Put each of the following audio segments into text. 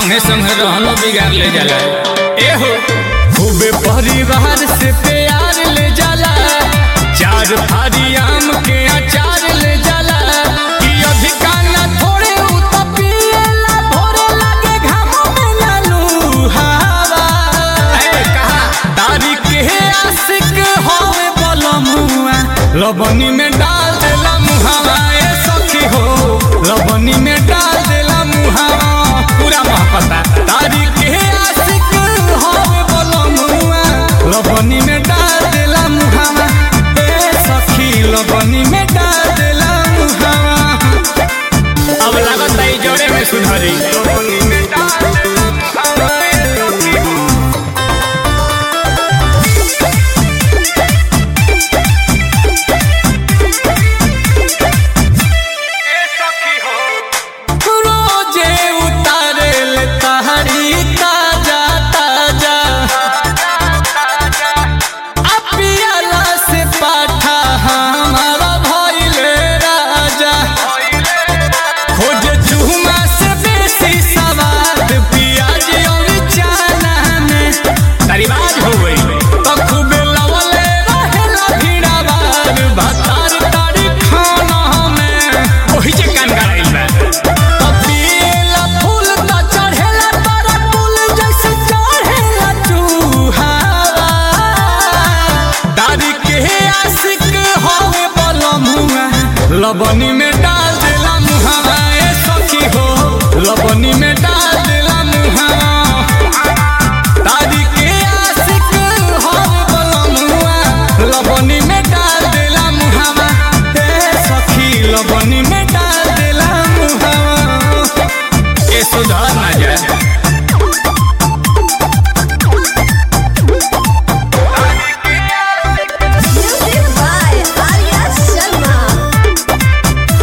संगे संगे रहलो बिगाड़ ले जाला ए हो खूबे परिवार से प्यार ले जाला चार फारी आम के अचार ले जाला कि अधिका ना थोड़े उ तो पिएला भोरे लागे घामो में लालू हवा ए कहा तारी के आशिक होवे बलमुआ लबनी में डाल देला मुहावा ए सखी हो लबनी में डाल देला मुहावा पूरा महपता तारी के आशिक होवे बलमुआ लबनी में डाल देला मुहावा ए सखी लबनी में डाल देला मुहावा अब लागत है जोड़े में सुधारी लबनी में डाल देला मुहावा ए सखी हो रोजे उतारे ले तहरी ताजा ताजा अपियाला से पाठा हमारा भइले राजा खोज चूमा से बेसी सवाद पियाज और चाना में तरीबाज हो गई तो खूबे लवले रहेला भिड़ावार भातार तारी खाना में ओही जे कान गाइल बा कपिला फूल त चढ़ेला तारा फूल जैसे चढ़ेला चूहावा दादी के आशिक होवे बलमुआ लबनी में डाल देला मुहावा ए सखी हो लबनी में डाल देला मुहावा दादी के आशिक होवे बलमुआ लबनी में डाल देला मुहावा ए सखी लबनी में डाल देला मुहावा ए सुधार ना जाए Music by Arya Sharma.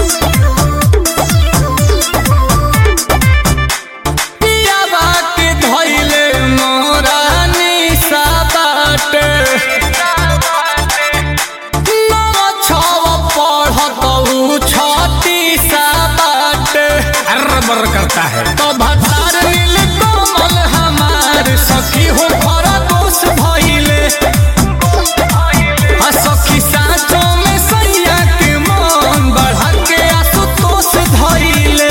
पियावा के धइले मोरा निशा बाटे नव छव पढ़त उ छती सा बाटे अर बर करता है तो भतार नील कोमल हमार सखी हो खरा दोष भइले आ सखी साँचों में सैया के मन बढ़ा के आसुतोष धइले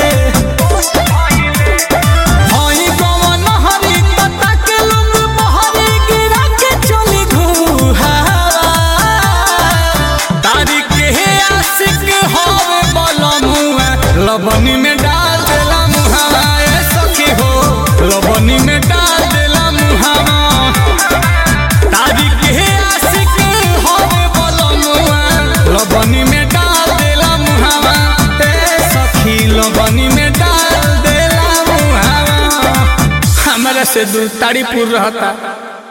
हई गवन हरी तता के लोग बहरी गिरा के चली घुहावा तारी के आशिक होवे बलमुआ लबनी में डाल देला मुहावा ए सखी हो लबनी में डाल देला मुहावा तारी के आशिक होवे बलमुआ लबनी में डाल देला मुहावा ए सखी लबनी में डाल देला मुहावा हमरा से दू तारीपुर रहता